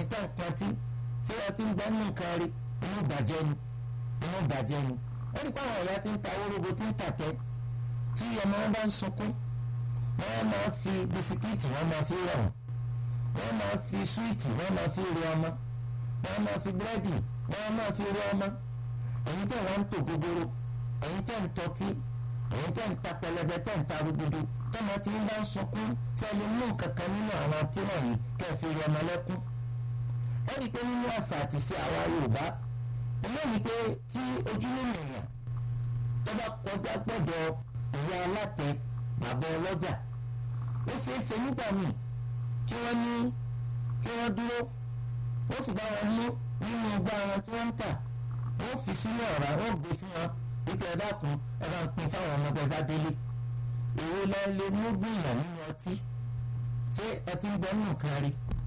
tẹ́ ń pọtí tí ọtí ń gbẹ́ nù nǹkan rí inú bàjẹ́ ni inú bàjẹ́ ni ó ní káwọn ọ̀yà tí ń ta orógbó tí ń tàtẹ́ tí ọmọ wọn bá ń sunkún wọ́n máa fi bisikíìtì wọ́n máa fi rọ̀ wọ́n máa fi súwìtì wọ́n máa fi rí ọmọ wọ́n máa fi búrẹ́dì wọ́n máa fi rí ọmọ èyí tẹ̀ wọ́n ń tò gbogbooro èyí tẹ̀ ń tọ́tí èyí tẹ̀ ń ta pẹlẹbẹ tẹ̀ ń ta rúgudu tọ́mọ tí ń bá ń sunkún sẹ́ni mú kankan nínú àwọn tí wọ̀nyí kẹ́ fi rí ọmọ lẹ́kún ẹni pé nínú àṣà àti sí àwa Yorùbá ilé ni pé tí ojúlé nìyàn tó bá kọjá gbọ́dọ̀ ìyá alátẹ bàbá ọlọ́jà ó ṣeé ṣe nígbà míì kí wọ́n ní kí wọ́n dúró ó sì bá wọn mú nínú ọgbà wọn tí wọ́n ń tà wọ́n fi sínú ọ̀rá wọ́n gbé fún wọn wípé ẹ dákun ẹ bá ń pín fáwọn ọmọdé bá délé èwo lẹ lè mú gbìyàn nínú ọtí ṣé ọtí ń gbọ́ nù kárí